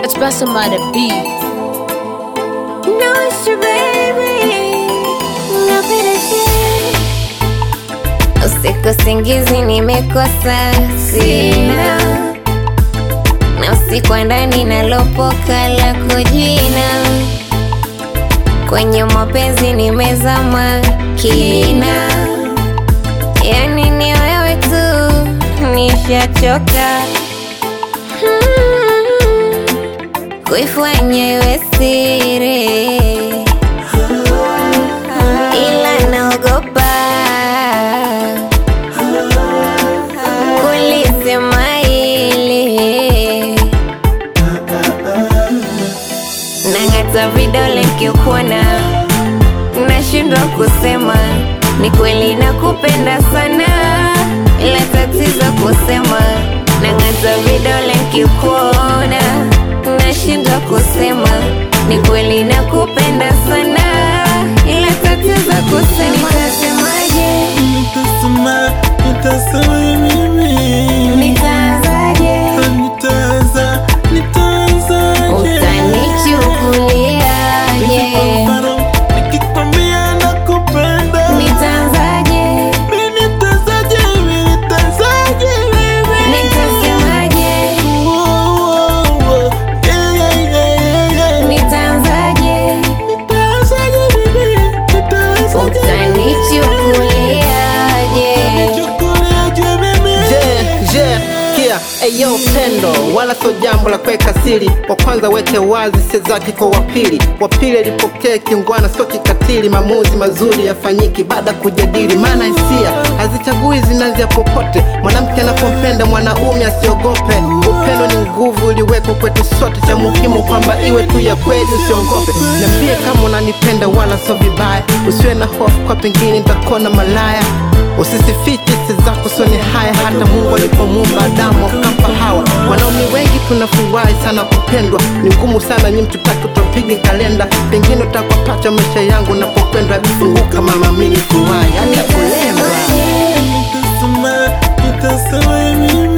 Expressing by the beat. No, it's your baby. Napenda shit. Usiku singizi nimekosa sina na usiku wa ndani nalopoka lako jina kwenye mapenzi nimezama kina yani ni wewe tu nishachoka Hmm, kuifanya iwe siri ila naogopa kulisema hili nang'ata vidole kiukuna nashindwa kusema ni kweli nakupenda sana ila tatizo kusema nang'ata vidole kiukuna nashindwa kusema ni kweli nakupenda sana ila tatizo kusema nitasemaje Nitasema, nitasema mimi nitaanzaje Nitaanza, nitaanzaje utanichukuliaje Kwa mfano, nikikwambia nakupenda nitaanzaje Mimi nitaanzaje, mimi nitaanzaje, mimi nitasemaje Oh, oh, oh. Yeah, yeah, yeah, yeah, yeah. nitaanzaje Nitaanzaje, mimi nitaanzaje utanichukuliaje Nichukuliaje mimi Je, je, kia eyo pendo wala sio jambo la kuweka siri. Wa kwanza weke wazi hisia zake kwa wapili, wapili alipokea kingwana, sio kikatili. Maamuzi mazuri yafanyiki baada ya kujadili, maana hisia hazichagui, zinaanzia popote. Mwanamke anapompenda mwanaume asiogope. Upendo ni nguvu iliwekwa kwetu sote, cha muhimu kwamba iwe tu ya kweli, usiogope. Niambie kama unanipenda, wala sio vibaya, usiwe na hofu kwa pengine nitakona malaya Usisifiche hisia zako soni haya, hata Mungu alipomuumba Adamu akampa Hawa. Wanaume wengi tunafurahi sana kupendwa, ni ngumu sana nyi mtutaki utapigi kalenda, pengine utakuwa pacha maisha yangu napokwenda. Vifunguka mama, mimi furahi hata kulemba Nitasema, nitasema mimi